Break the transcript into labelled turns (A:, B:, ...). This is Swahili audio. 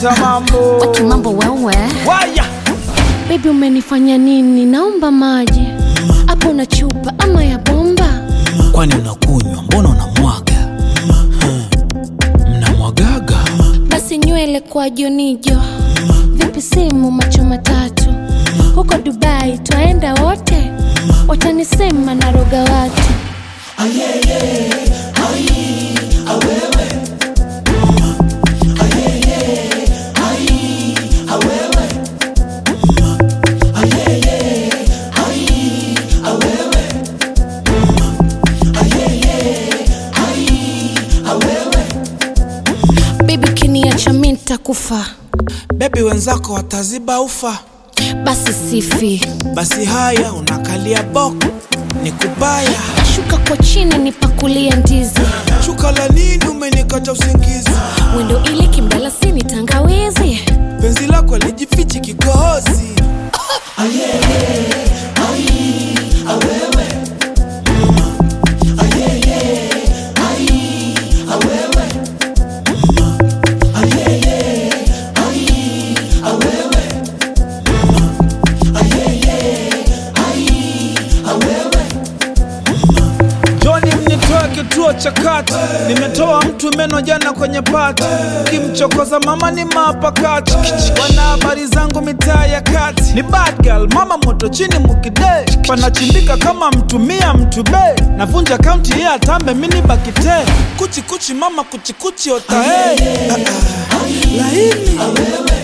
A: leta mambo
B: Okay, mambo wewe
A: waya
B: Baby umenifanya nini? Naomba maji hapo na chupa ama ya bomba.
A: kwani unakunywa mbona unamwaga Hmm. mnamwagaga
B: Basi nywele kwa jonijo, vipi simu macho matatu, huko Dubai twaenda wote, watanisema naroga watu. Baby ukiniacha mi nitakufa,
A: bebi wenzako wataziba ufa
B: basi sifi,
A: basi haya unakalia boko ni kubaya
B: shuka kwa chini nipakulie ndizi,
A: shuka la nini umenikata usingizi
B: wendo ili kimdalasini tangawizi
A: penzi lako lijifichi kikohozi Joni mnitoe kituo cha kati, nimetoa mtu meno jana kwenye pati, kimchokoza mama ni mapakati, wana habari zangu mitaa ya kati, ni bad girl, mama moto chini mukide, panachimbika kama mtumia mtube, navunja kaunti ya atambe mini bakite, kuchi kuchi mama kuchi kuchi otae, laini